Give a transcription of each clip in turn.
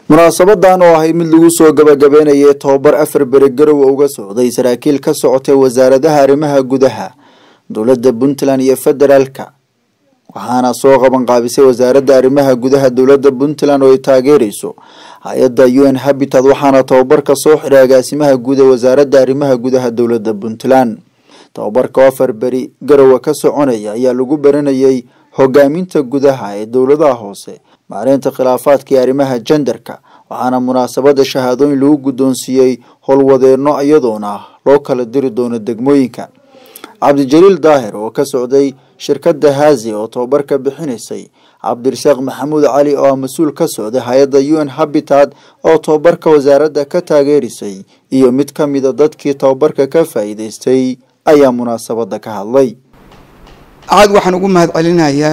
munaasabadan oo ahay mid lagu soo gabagabeynayay tobabar afar beri garowa uga socday saraakiil ka socotay wasaaradaha arrimaha gudaha dowladda puntland iyo federaalka waxaana soo qaban qaabisay wasaaradda arrimaha gudaha dowladda puntland oo ay taageereyso hay-adda u n habitat waxaana tobabarka soo xiray agaasimaha guud ee wasaaradda arrimaha gudaha dowladda puntland tobabarka oo afar beri garowa ka soconaya ayaa lagu baranayay hogaaminta gudaha ee dowladaha hoose maareynta khilaafaadka iyo arrimaha jendarka waxaana munaasabada shahaadooyin lagu guddoonsiiyey howlwadeeno iyadoona loo kala diri doono degmooyinka cabdijaliil daahir oo ka socday shirkadda haazi oo tobabarka bixinaysay cabdirasaaq maxamuud cali oo ah mas-uul ka socday hay-adda u n habitat oo tobabarka wasaaradda ka taageerisay iyo mid ka mida dadkii tobabarka ka faa-iideystay ayaa munaasabada ka hadlay aad waxaan ugu mahad celinayaa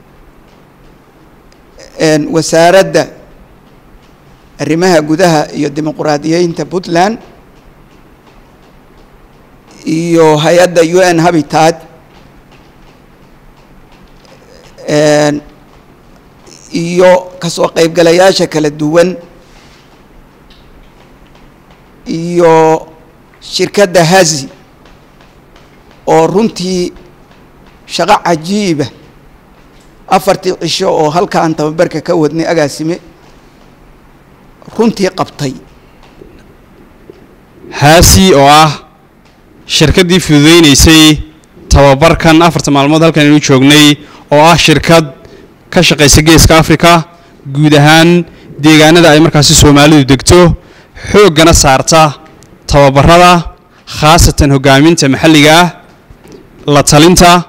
wasaaradda arrimaha gudaha iyo dimuquraadiyeynta puntland iyo hay-adda u n habitat iyo kasoo qeybgalayaasha kala duwan iyo shirkadda hazi oo runtii shaqo cajiiba afartii cisho oo halkaan tababarka ka wadnay agaasime runtii qabtay haasi oo ah shirkaddii fududeynaysay tababarkan afarta maalmood halkan aynu joognay oo ah shirkad ka shaqaysa geeska africa guud ahaan deegaanada ay markaasi soomaalidu degto xooggana saarta tababarada khaasatan hoggaaminta maxalliga ah la talinta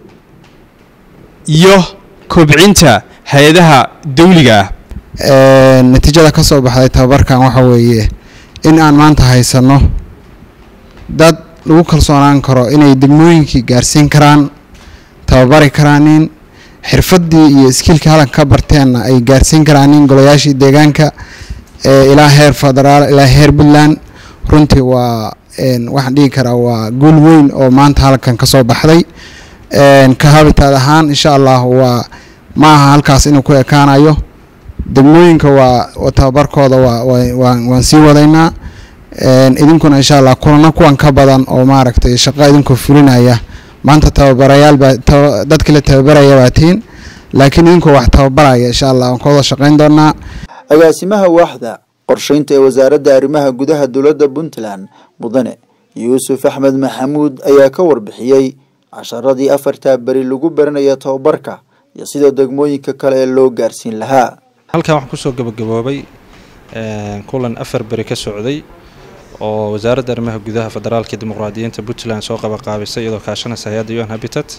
iyo kobcinta hay-adaha dawliga ah natiijada ka soo baxday tababarkan waxa weeye in aan maanta haysanno dad lagu kalsoonaan karo inay degmooyinkii gaarsiin karaan tababari karaanin xirfaddii iyo iskiilkii halanka ka barteenna ay gaarsiin karaanin golayaashii deegaanka ilaa heer federaal ilaa heer puntland runtii waa waxaan dhigi karaa waa guul weyn oo maanta halkan ka soo baxday ka habitaad ahaan insha allah waa ma aha halkaas inuu ku ekaanayo degmooyinka waa tababarkooda waan sii wadaynaa idinkuna insha allah kulana kuwan ka badan oo maaragtay shaqo idinkoo fulinaya maanta tababarayaal baa dadkii la tababaraya baa tihiin laakiin idinkoo wax tababaraya insha allah waan ka wada shaqayn doonaa agaasimaha waaxda qorsheynta ee wasaaradda arrimaha gudaha dowladda puntland mudane yuusuf axmed maxamuud ayaa ka warbixiyey casharadii afartaa beri lagu baranaya tababarka iyo sida degmooyinka kale ee loo gaarsiin lahaa halkan waxaan kusoo gabagaboobay kulan afar beri ka socday oo wasaaradda arrimaha gudaha federaalka dimuqraadiyiinta puntland soo qabaqaabisay iyadoo kaashanaysa hay-adda u n habitat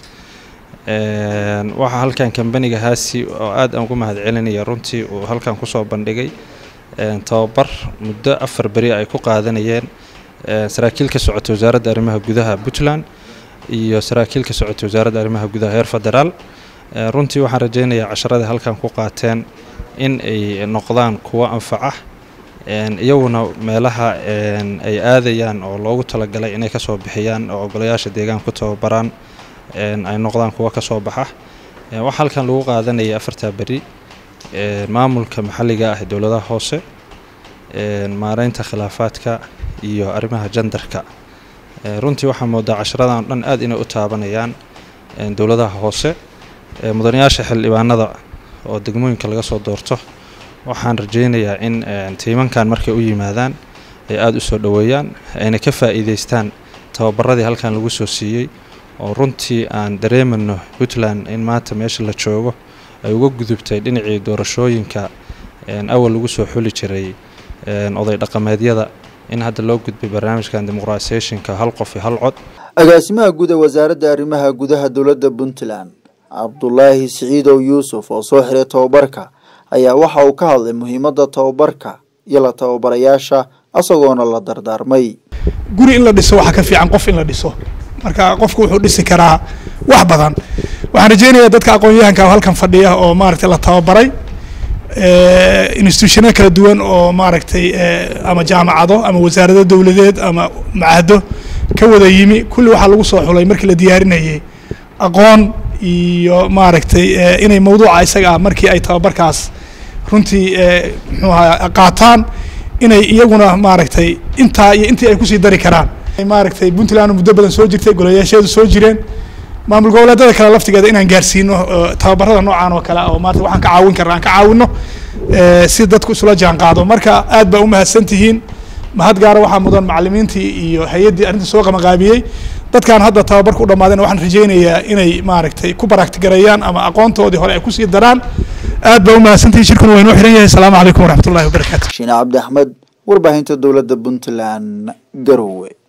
waxaa halkan kambaniga haasi oo aad aan ugu mahad celinaya runtii uu halkan kusoo bandhigay tababar muddo afar beri ay ku qaadanayeen saraakiil ka socota wasaaradda arrimaha gudaha puntland iyo saraakiil ka socota wasaaradda arrimaha gudaha heer federaal runtii waxaan rajeynayaa casharadii halkan ku qaateen in ay noqdaan kuwo anfaca iyaguna meelaha ay aadayaan oo loogu talagalay inay kasoo bixiyaan oo ogolayaasha deegaanka ku tababaraan ay noqdaan kuwo kasoo baxa waxaa halkan lagu qaadanayay afartaa beri maamulka maxalliga ah ee dowladaha hoose maareynta khilaafaadka iyo arrimaha jandarka runtii waxaa moodaa casharadan o dhan aad inay u taabanayaan dowladaha hoose mudanayaasha xildhibaanada oo degmooyinka laga soo doorto waxaan rajeynayaa in tiimankan markay u yimaadaan ay aada u soo dhoweeyaan ayna ka faa'iideystaan tababaradii halkan lagu soo siiyey oo runtii aan dareemano puntland in maanta meesha la joogo ay uga gudubtay dhinacii doorashooyinka awal lagu soo xuli jiray oday dhaqameedyada in hadda loo gudbay barnaamijkan dimuqratisationka hal qof iyo hal cod agaasimaha guud ee wasaaradda arrimaha gudaha dowladda puntland cabdulaahi siciidow yuusuf oo soo xiray tababarka ayaa waxa uu ka hadlay muhiimadda tababarka iyo la tababarayaasha isagoona la dardaarmay guri in la dhiso waxaa ka fiican qof in la dhiso marka qofku wuxuu dhisi karaa wax badan waxaan rajeynayaa dadka aqoon-yahanka halkan fadhiya oo maaragtay la tababaray institutionada kala duwan oo maaragtay ama jaamacado ama wasaarado dowladeed ama macahdo ka wada yimi kulli waxaa lagu soo xulay markii la diyaarinayay aqoon iyo maaragtay inay mawduuca isaga ah markii ay tababarkaas runtii muxuu ahaa qaataan inay iyaguna maaragtay intaa iyo intii ay kusii dari karaan maaragtay puntland muddo badan soo jirtay golayaasheedu soo jireen maamul goboleedada kale laftigeeda inaan gaarsiino tababarada noocan oo kale oo maarata waxaan ka caawin karna aan ka caawino si dadku isula jaan qaado marka aad baa umahadsan tihiin mahad gaara waxaa mudan macalimiintii iyo hay-addii arrinta soo qamaqaabiyey dadkan hadda tababarka u dhammaadeen waxaan rajaynayaa inay maaragtay ku baraktigareeyaan ama aqoontoodii hore ay kusii daraan aad baa umahadsantihiin shirkuna waa inoo xiran yahay asalaamu calaykum waraxmatullahi wabarakaatu shiine cabdi axmed warbaahinta dowladda puntland garowe